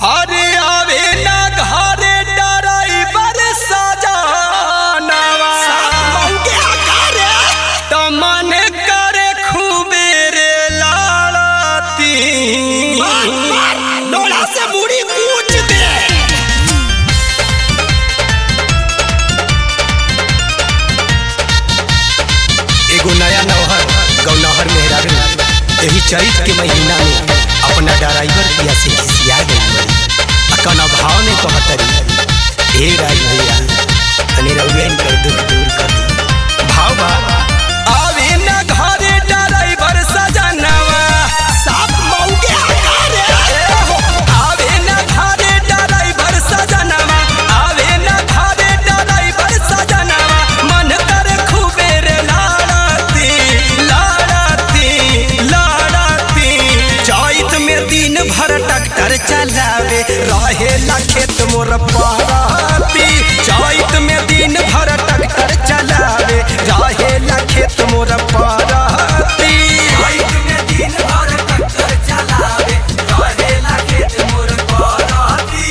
अरे आवे ना घरे डराइवर सजानवा त मन करे खूबे रे लाड़ती डोला से मुड़ी कूच दे एगो नया नौहर गौनहर मेहरारू एही चैत के महीना में अपना ड्राइवर पिया से खिसिया गई बड़ी अकन अभाव में कहतरी हे राज भैया तनी रउआ इनकर दुख दूर कर दी भाव बा आवे ना घरे ड्राइवर सजनवा साफ मौके आकार ए हो, आवे ना घरे ड्राइवर सजनवा आवे ना घरे ड्राइवर सजनवा मन करे खूबे रे लाड़ती लाड़ती लाड़ती चैत में दिन भर ट्रैक्टर चलावे रहेला खेत मोर पहाती चैत में दिन भर ट्रैक्टर चलावे रहेला खेत मोर पहाती चैत में दिन भर ट्रैक्टर चलावे रहेला खेत मोर पहाती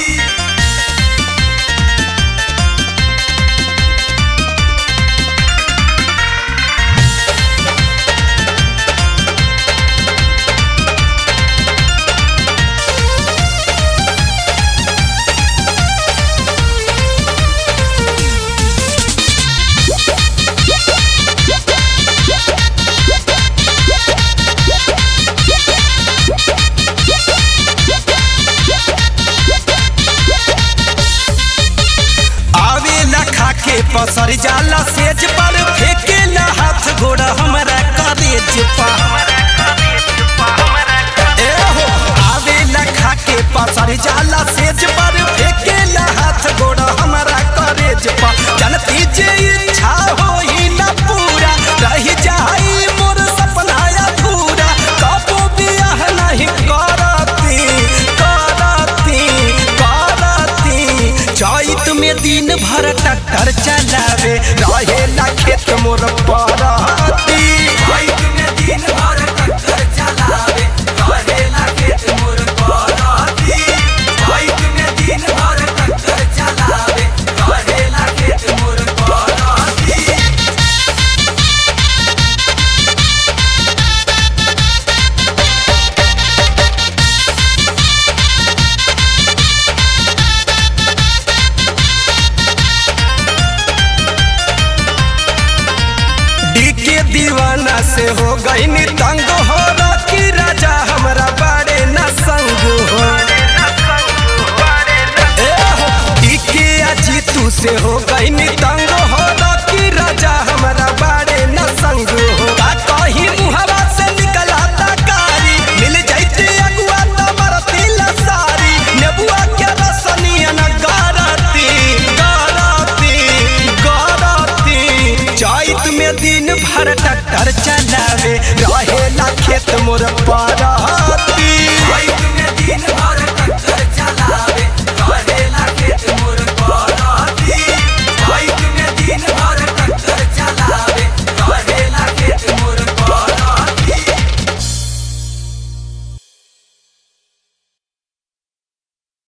आवेला खाके पसर जाला सेज पर फेंकेला हाथ घोड़ा हमरा करेज पा ए हो आवेला खाके पसर जाला सेज पर फेंकेला हाथ घोड़ा हमरा करेज पा जनती जे इच्छा होई ना पूरा रह जाई मोर सपना अधूरा कबो बियाह नहीं करती करती करती चैत में दिन भर ट्रैक्टर चलावे रहेला खेत मोर पराती चैत में दिन भर ट्रैक्टर चलावे रहेला खेत मोर पराती चैत में दिन भर ट्रैक्टर चलावे रहेला खेत मोर पराती डीके दीवाना से हो गई नी तंग हो रॉकी राजा हमरा बाड़े न संग हो ए हो डीके अजीतू से हो गई नी तंग हो रॉकी राजा हमरा बाड़े न संग हो का कहीं मुहवा से निकला कारी मिल जाइते अगुआ त मरती लसारी नेबुआ के रसनिया न गारती गारती गारती चैत में दिन भर ट्रैक्टर चलावे रहेला खेत मोर पर